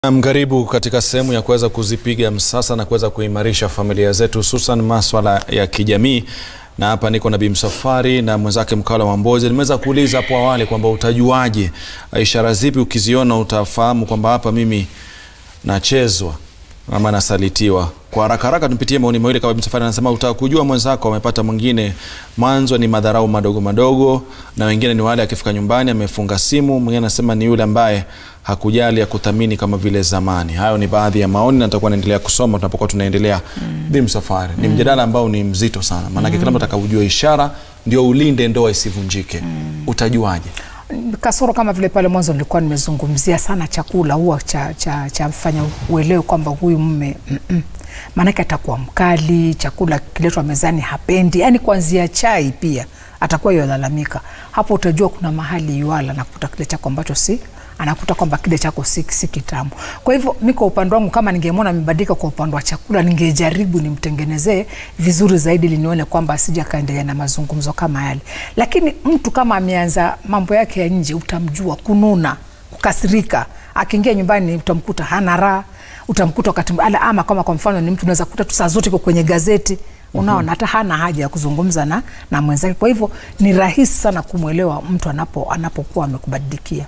Naam, karibu katika sehemu ya kuweza kuzipiga msasa na kuweza kuimarisha familia zetu hususan maswala ya kijamii, na hapa niko na Bi Msafwari na mwenzake Mkala wa Mbozi. Nimeweza kuuliza hapo awali kwamba utajuaje, ishara zipi ukiziona utafahamu kwamba hapa mimi nachezwa ama nasalitiwa? Kwa haraka haraka tupitie maoni mawili. Kama Bi Msafwari anasema utaka kujua mwenzako amepata mwingine, mwanzo ni madharau madogo madogo, na wengine ni wale akifika nyumbani amefunga simu. Mwingine anasema ni yule ambaye hakujali akuthamini kama vile zamani. Hayo ni baadhi ya maoni na nitakuwa naendelea kusoma tunapokuwa tunaendelea. Mm. Bi Msafwari, ni mjadala ambao ni mzito sana, maanake kila mtu atakujua ishara ndio ulinde ndoa isivunjike. Utajuaje? kasoro kama vile pale mwanzo nilikuwa nimezungumzia sana chakula huwa cha, cha, cha mfanya uelewe kwamba huyu mume mm -mm. maanake atakuwa mkali, chakula kiletwa mezani hapendi, yani kuanzia chai pia atakuwa yalalamika. Hapo utajua kuna mahali yuala nakuta kile chako ambacho si anakuta kwamba kile chako si, si kitamu. Kwa hivyo mi kwa upande wangu, kama ningemwona amebadilika kwa upande wa chakula, ningejaribu nimtengenezee vizuri zaidi, ili nione kwamba asija kaendelea na mazungumzo kama yale. Lakini mtu kama ameanza mambo yake ya nje, utamjua kununa, kukasirika. Akiingia nyumbani utamkuta hana raha, utamkuta wakati ala, ama kama kwa mfano ni mtu unaweza kukuta tu saa zote iko kwenye gazeti unaona hata hana haja ya kuzungumza na, na mwenzake. Kwa hivyo ni rahisi sana kumwelewa mtu anapo anapokuwa amekubadilikia.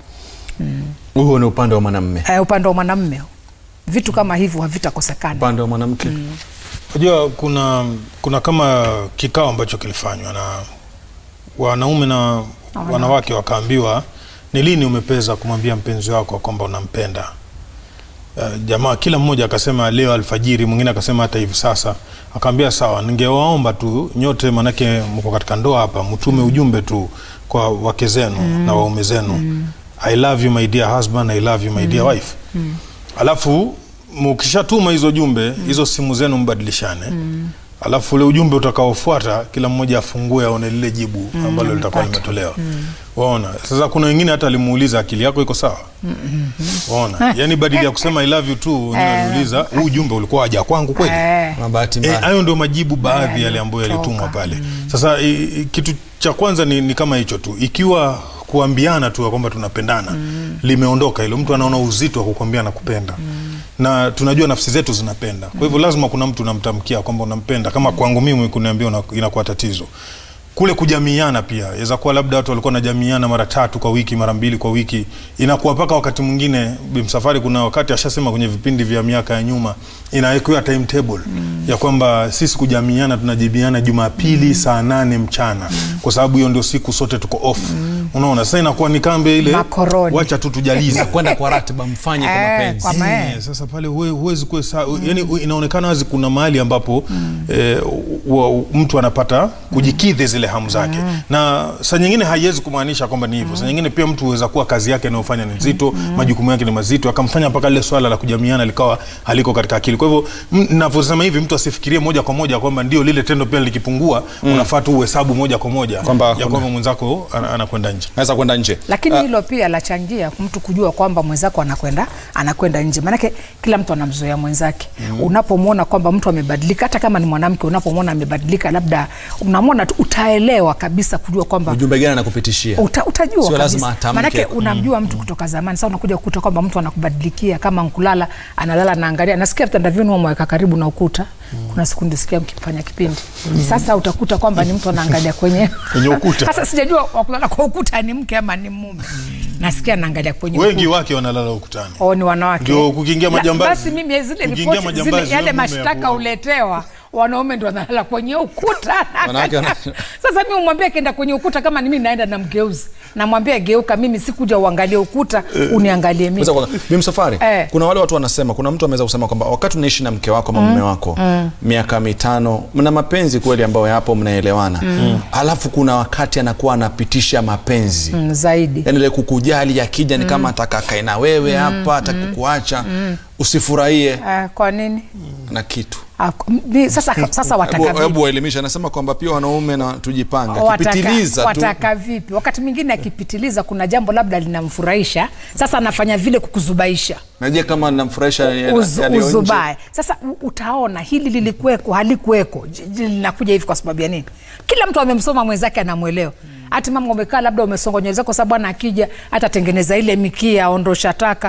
Huo ni upande wa mwanamume. Eh, upande wa mwanamume vitu kama hivyo havitakosekana. Upande wa mwanamke Unajua kuna kuna kama kikao ambacho kilifanywa na wanaume na wanawake, wakaambiwa ni lini umepeza kumwambia mpenzi wako kwamba unampenda. Uh, jamaa kila mmoja akasema leo alfajiri, mwingine akasema hata hivi sasa. Akaambia sawa, ningewaomba tu nyote, manake mko katika ndoa hapa, mtume ujumbe tu kwa wake zenu na waume zenu I love you my dear husband, I love you my dear wife. Alafu mukishatuma hizo jumbe hizo simu zenu mbadilishane. Alafu ule ujumbe utakaofuata kila mmoja afungue aone lile jibu ambalo litakuwa limetolewa. Waona? Sasa kuna wengine hata alimuuliza akili yako iko sawa? Waona? Yaani badili ya kusema I love you tu, wengine aliuliza huu ujumbe ulikuwa haja kwangu kweli? Eh, na bahati Eh, mbaya hayo ndio majibu baadhi Eh, yale ambayo kutoka. yalitumwa pale. Sasa i, i, kitu cha kwanza ni, ni kama hicho tu, ikiwa kuambiana tu ya kwamba tunapendana limeondoka hilo, mtu anaona uzito wa kukwambia nakupenda na tunajua nafsi zetu zinapenda. Kwa hivyo lazima kuna mtu unamtamkia kwamba unampenda. Kama kwangu mimi kuniambia una- inakuwa tatizo kule kujamiana pia yaweza kuwa labda watu walikuwa wanajamiana mara tatu kwa wiki mara mbili kwa wiki, inakuwa mpaka wakati mwingine Bi Msafwari, kuna wakati ashasema kwenye vipindi vya miaka ya nyuma inawekewa timetable ya kwamba sisi kujamiana tunajibiana Jumapili saa nane mchana kwa sababu hiyo ndio siku sote tuko off. Unaona, sasa inakuwa ni kambe ile, Makoroni. wacha tu tujalize kwenda kwa ratiba mfanye kwa Eh, mapenzi. kwa ma- Eh, sasa pale huwe- huwezi kuwe sa yani, inaonekana wazi kuna mahali ambapo eh, wa- mtu anapata kujikidhi zile hamu zake, na saa nyingine haiwezi kumaanisha kwamba ni hivyo. Saa nyingine pia mtu huweza kuwa kazi yake anayofanya ni nzito, majukumu yake ni mazito, akamfanya mpaka lile swala la kujamiana likawa haliko katika akili. Kwa hivyo m- ninavyosema hivi, mtu asifikirie moja kwa moja kwamba ndio lile tendo pia likipungua, unafaa tu uhesabu moja kwa moja Kwamba ya kuna- kwamba mwenzako ana- anakwenda nje. Naweza kwenda nje. lakini hilo pia lachangia mtu kujua kwamba mwenzako anakwenda anakwenda nje, maanake kila mtu anamzoea mwenzake. Unapomwona kwamba mtu amebadilika, hata kama ni mwanamke, unapomwona amebadilika, labda unamwona tu, utaelewa kabisa kujua kwamba Ujumbe gani anakupitishia? Uta, utajua Sio lazima kabisa. atamke. Maanake unamjua mtu kutoka zamani. Sasa unakuja kukuta kwamba mtu anakubadilikia, kama nkulala analala naangalia, nasikia vitanda vyenu mweka karibu na ukuta. Kuna siku nilisikia mkifanya kipindi, sasa utakuta kwamba ni mtu anaangalia kwenye Kwenye ukuta. Sasa sijajua wakulala kwa ukuta ni mke ama ni mume, nasikia anaangalia kwenye Wengi ukuta. wake wanalala ukutani. Oh, ni wanawake Ndio, kukiingia La- majambazi. Basi mimi zile Kukiingia ripoti majambazi, zile, yale wewe mume mashtaka hapo. uletewa wanaume ndio wanalala kwenye ukuta Wanawake wana- sasa mi umwambia akienda kwenye ukuta kama ni mimi naenda na mgeuzi namwambia geuka mimi sikuja uangalie ukuta uniangalie mimi Kwanza kwanza, Bi Msafwari, Eh. kuna wale watu wanasema, kuna mtu ameweza kusema kwamba wakati unaishi na mke wako ama mume wako miaka mitano, mna mapenzi kweli ambayo yapo, mnaelewana, alafu kuna wakati anakuwa anapitisha mapenzi Mm, zaidi yani ile kukujali, akija ni kama ataka akae na wewe hapa, ataka kukuacha, usifurahie Ah, kwa nini na kitu. Ah, mi- sasa, sasa wataka Hebu- vipi? Hebu waelimisha, anasema kwamba pia wanaume na tujipanga, Wataka- akipitiliza tu wataka vipi wakati mwingine akipitiliza kuna jambo labda linamfurahisha sasa anafanya vile kukuzubaisha najua kama namfurahisha Uz, yaliyo nje. uzubae sasa u- utaona hili lilikuweko halikuweko j- j- linakuja hivi kwa sababu ya nini kila mtu amemsoma mwenzake anamwelewa hati mama umekaa labda umesonga nywele zako sababu bwana akija atatengeneza ile mikia aondosha taka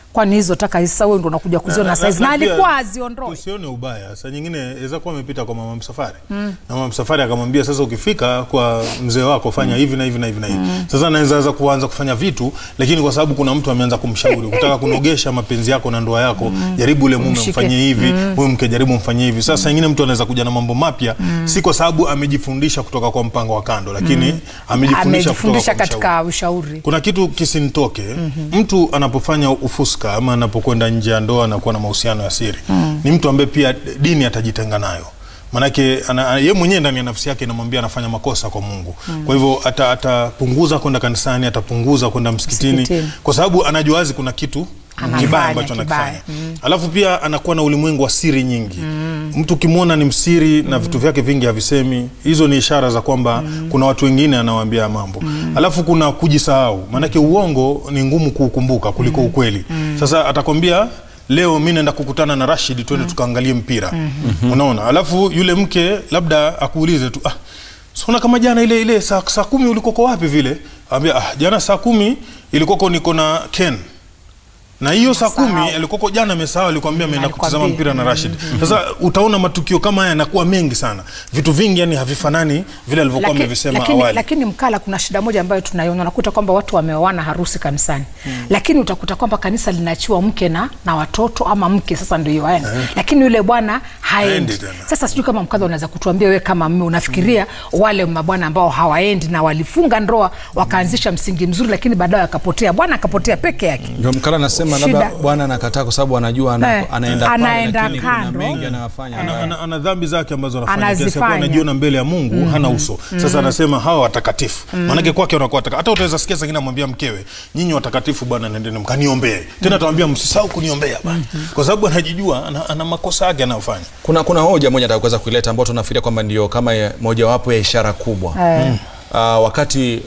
kwani hizo taka hizi sasa wewe ndo unakuja kuziona saizi na pia alikuwa aziondoi Tusione ubaya. Saa nyingine aweza kuwa amepita kwa mama msafari na mama msafari akamwambia, sasa ukifika kwa mzee wako fanya hivi na hivi na hivi na hivi. Sasa anaweza anza kuanza kufanya vitu, lakini kwa sababu kuna mtu ameanza kumshauri kutaka kunogesha mapenzi yako na ndoa yako, jaribu ule mume Mshike. mfanyie hivi, huyu mke jaribu mfanyie hivi. Sasa nyingine mtu anaweza kuja na mambo mapya, si kwa sababu amejifundisha kutoka kwa mpango wa kando, lakini amejifundisha kutoka amejifundisha kwa mshauri katika ushauri kuna kitu kisinitoke mtu anapofanya ufuska ama anapokwenda nje ya ndoa anakuwa na mahusiano ya siri ni mtu ambaye pia dini atajitenga nayo manake ana, ye mwenyewe ndani ya nafsi yake inamwambia anafanya makosa kwa mungu kwa hivyo ata- atapunguza kwenda kanisani atapunguza kwenda msikitini, Msikitini. kwa sababu anajua wazi kuna kitu Anafanya kibaya ambacho kibaya. anakifanya alafu pia anakuwa na ulimwengu wa siri nyingi mtu ukimwona ni msiri na vitu vyake vingi havisemi hizo ni ishara za kwamba kuna watu wengine anawaambia mambo alafu kuna kujisahau maanake uongo ni ngumu kuukumbuka kuliko ukweli sasa atakwambia leo mi naenda kukutana na rashid twende tukaangalie mpira unaona alafu yule mke labda akuulize tu ah, sona kama jana ile ile saa, saa kumi ulikoko wapi vile ambia ah, jana saa kumi ilikoko niko na ken na hiyo saa kumi Amesahau. alikoko jana amesahau alikwambia ameenda Alikwambia. kutazama mpira na Rashid. Sasa utaona matukio kama haya yanakuwa mengi sana, vitu vingi yani havifanani vile alivyokuwa Laki- amevisema lakini, awali. lakini mkala kuna shida moja ambayo tunaiona unakuta kwamba watu wameoana harusi kanisani lakini utakuta kwamba kanisa linaachiwa mke na, na watoto ama mke sasa ndio aende lakini yule bwana haendi Haendi tena. sasa sijui kama mkadha unaweza kutuambia wewe kama mme unafikiria wale mabwana ambao hawaendi na walifunga ndoa wakaanzisha msingi mzuri lakini baadaye akapotea bwana akapotea peke yake ndio mkala anasema Shida. labda bwana anakataa kwa sababu anajua ana, Eh, anaenda pale, anaenda lakini kuna kando. mengi anayofanya ana, ambayo- ana, ana dhambi zake ambazo anafanya kiasi ya Anazifanya. kuwa anajiona mbele ya Mungu hana uso. Sasa anasema hawa watakatifu. Maanake kwake wanakuwa watakatifu. Hata utaweza sikia sangine amwambia mkewe, nyinyi watakatifu bwana nendeni mkaniombee. Tena atawambia msisahau kuniombea bwana. Kwa sababu anajijua ana, ana makosa yake anayofanya. kuna kuna hoja moja nataka kuweza kuileta ambayo tunafikiria kwamba ndio kama ya- mojawapo ya ishara kubwa Eh. uh, wakati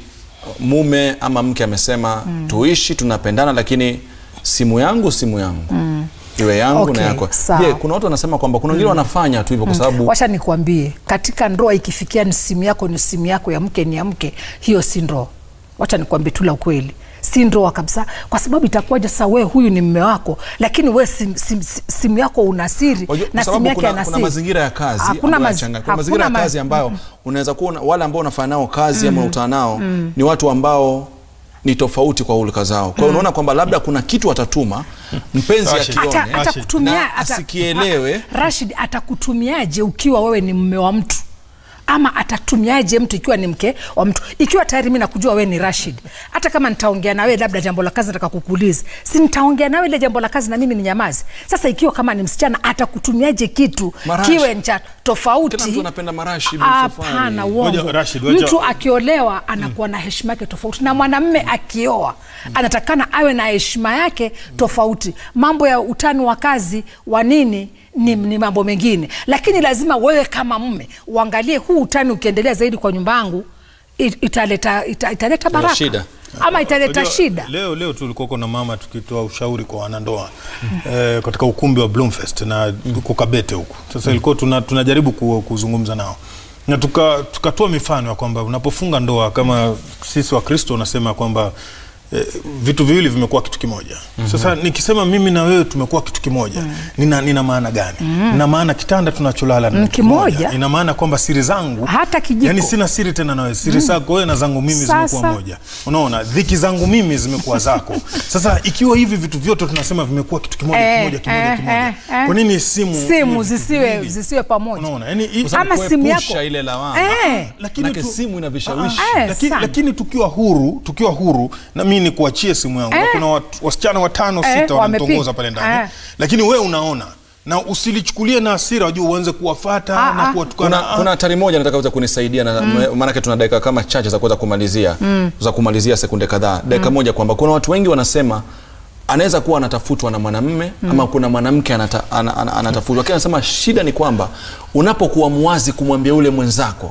mume ama mke amesema tuishi tunapendana lakini simu yangu simu yangu iwe yangu Okay, na yako sawa. je kuna watu wanasema kwamba kuna wengine wanafanya tu hivyo kwa sababu wacha nikuambie katika ndoa ikifikia ni simu yako ni simu yako ya mke ni ya mke hiyo si ndoa wacha nikuambie tu la ukweli si ndoa kabisa kwa sababu itakuwaje sasa wewe huyu ni mme wako lakini we sim, sim, sim, simu yako una siri Wajua, kwa na simu sababu yake kuna, ana kuna siri mazingira ya kazi Hakuna ambayo maz- yanachanga- kuna mazingira ya hakuna kazi maz- ambayo unaweza kuwa una- wale ambao unafanya nao kazi ama unakutana nao ni watu ambao ni tofauti kwa hulka zao kwa hiyo unaona kwamba labda kuna kitu atatuma mpenzi Rashid. akione Ata- atakutumia na ata- asikielewe. Ra- Rashid atakutumiaje ukiwa wewe ni mme wa mtu ama atatumiaje mtu ikiwa ni mke wa mtu ikiwa tayari mi nakujua wewe ni Rashid hata kama nitaongea na wewe labda jambo la kazi nataka kukuuliza si nitaongea na wewe ile jambo la kazi na mimi ni nyamazi sasa ikiwa kama ni msichana atakutumiaje kitu Marashi. kiwe cha tofauti Kila mtu anapenda marashi, Bi hapana Safari. uongo Ngoja, Rashid, wacha- mtu akiolewa anakuwa na heshima yake tofauti na mwanamme akioa anatakana awe na heshima yake tofauti mambo ya utani wa kazi wa nini ni, ni mambo mengine lakini lazima wewe kama mme uangalie huu utani ukiendelea zaidi kwa nyumba yangu it- italeta, ita, italeta baraka shida. ama italeta Unajua, shida Leo leo tulikuwa na mama tukitoa ushauri kwa wanandoa eh, katika ukumbi wa Bloomfest na huko Kabete huko. Sasa ilikuwa tuna, tunajaribu ku, kuzungumza nao na tuka- tukatoa mifano ya kwamba unapofunga ndoa kama sisi Wakristo unasema kwamba eh, vitu viwili vimekuwa kitu kimoja. Sasa nikisema mimi na wewe tumekuwa kitu kimoja, nina, nina maana gani? Nina maana kitanda tunacholala ni Mm, kitu kimoja. kimoja. Ina maana kwamba siri zangu Hata kijiko. yani sina siri tena nawe, siri zako wewe na zangu mimi Sasa. zimekuwa moja. Unaona, dhiki zangu mimi zimekuwa zako. Sasa ikiwa hivi vitu vyote tunasema vimekuwa kitu kimoja Eh, kimoja kimoja eh, kimoja, eh, eh. kwa nini simu simu hivi zisiwe, viwili? zisiwe pamoja Unaona, yani i- Kwa sababu Ama simu kuepusha yako. ile lawama Eh. Lakini Manake tu- simu ina vishawishi Ah, Eh, lakini, sana. lakini tukiwa huru tukiwa huru na mimi nikuachie simu yangu na kuna wat, wasichana watano Eh, sita wananitongoza wamepiga. pale ndani Eh. lakini wewe unaona na usilichukulie na hasira wajua uanze kuwafata Ah, na ah. kuwatukana kuna, Ah, kuna hatari moja nataka uweze kunisaidia na maanake tuna dakika kama chache za kuweza kumalizia za kumalizia sekunde kadhaa dakika moja kwamba kuna watu wengi wanasema anaweza kuwa anatafutwa na mwanamme ama kuna mwanamke anata, ana, ana, anatafutwa lakini anasema shida ni kwamba unapokuwa mwazi kumwambia ule mwenzako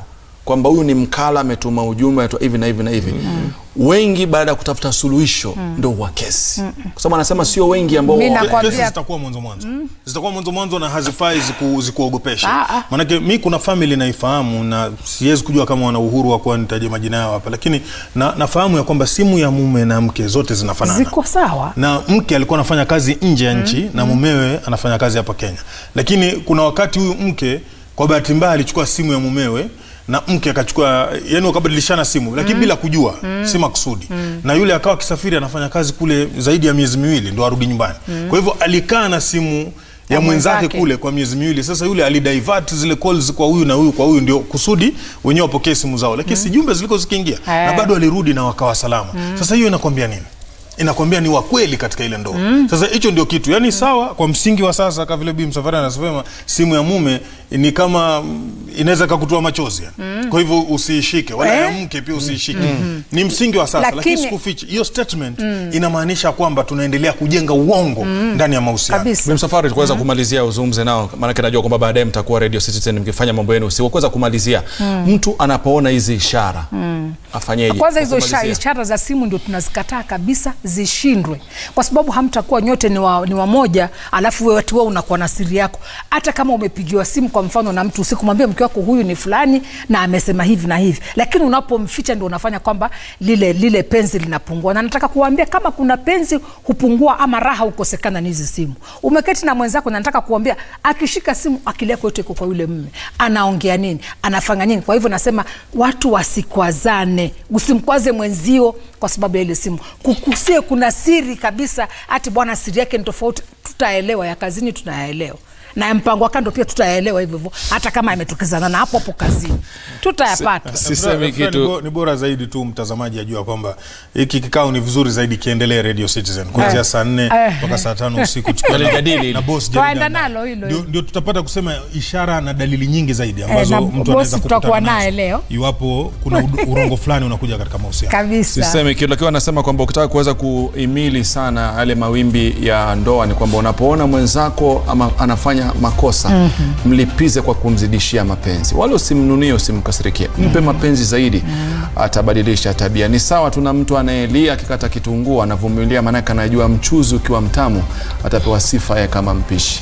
kwamba huyu ni mkala ametuma ujumbe ametuma hivi na hivi na hivi wengi baada ya kutafuta suluhisho ndo wa kesi kwa sababu anasema sio wengi ambao Mi wa- nakwambia- kesi zitakuwa mwanzo mwanzo zitakuwa mwanzo mwanzo na hazifai ziku, zikuogopesha Ah, ah. maanake mi kuna family naifahamu na siwezi kujua kama wana uhuru wa kuwa nitaje majina yao hapa lakini na, nafahamu ya kwamba simu ya mume na mke zote zinafanana ziko sawa na mke alikuwa anafanya kazi nje ya nchi na mumewe anafanya kazi hapa Kenya, lakini kuna wakati huyu mke kwa bahati mbaya alichukua simu ya mumewe na mke akachukua, yani wakabadilishana simu lakini bila kujua, si makusudi. Na yule akawa akisafiri anafanya kazi kule zaidi ya miezi miwili ndo arudi nyumbani. Kwa hivyo alikaa na simu ya Ya mwenzake mwenzake. kule kwa miezi miwili. Sasa yule alidivert zile calls kwa huyu na huyu kwa huyu, ndio kusudi wenyewe wapokee simu zao, lakini si jumbe ziliko zikiingia na Eh. bado walirudi na wakawa salama. Sasa hiyo inakwambia nini? inakwambia ni wa kweli katika ile ndoa. Sasa hicho ndio kitu yani, sawa kwa msingi wa sasa, kama vile Bi Msafari anasema, simu ya mume ni kama mm, inaweza kakutoa machozi yani. Kwa hivyo usiishike, wala ya mke pia usiishike. Ni msingi wa sasa, lakini, Lakini- sikufichi hiyo statement inamaanisha kwamba tunaendelea kujenga uongo ndani ya mahusiano. kabisa Bi Msafari tukuweza kumalizia uzungumze nao, maanake najua kwamba baadaye mtakuwa Radio Citizen mkifanya mambo yenu usiku. Kuweza kumalizia, mtu anapoona hizi ishara afanyeje? kwanza Kwa hizo isha- kumalizia. ishara za simu ndio tunazikataa kabisa zishindwe kwa sababu hamtakuwa nyote ni wa, ni wamoja alafu wewe ati wewe unakuwa na siri yako hata kama umepigiwa simu kwa mfano na mtu usikumwambia mke wako huyu ni fulani na amesema hivi na hivi lakini unapomficha ndio unafanya kwamba lile lile penzi linapungua na nataka kuambia kama kuna penzi hupungua ama raha hukosekana ni hizi simu umeketi na mwenzako na nataka kuambia akishika simu akili yako yote iko kwa yule mme anaongea nini anafanya nini kwa hivyo nasema watu wasikwazane usimkwaze mwenzio kwa sababu ya ile simu kukusie kuna siri kabisa hati bwana siri yake ni tofauti tutaelewa ya kazini tunayaelewa na ya mpango wa kando pia tutayaelewa hivyo hivyo hata kama ametukizana na hapo hapo kazini tutayapata Sisemi Fred, Fred, kitu. ni bo- ni bora zaidi tu mtazamaji ajua kwamba hiki kikao ni vizuri zaidi kiendelee Radio Citizen kuanzia Eh. saa nne Eh. mpaka saa tano usiku tukiwa na- Walijadili. na boss Twaenda Jerry Danda. nalo hilo Ndio- hilo. ndio tutapata kusema ishara na dalili nyingi zaidi ambazo na mtu boss anaweza tutakuwa kukutana naye nazo leo. iwapo kuna ud- urongo fulani unakuja katika mahusiano. kabisa Sisemi kitu, lakini anasema kwamba ukitaka kuweza kuhimili sana yale mawimbi ya ndoa ni kwamba unapoona mwenzako ama anafanya makosa mlipize kwa kumzidishia mapenzi, wala usimnunie, usimkasirikie, mpe mapenzi zaidi, atabadilisha tabia. Ni sawa tu na mtu anayelia akikata kitunguu, anavumilia, maanake anajua mchuzi ukiwa mtamu atapewa sifa yeye kama mpishi.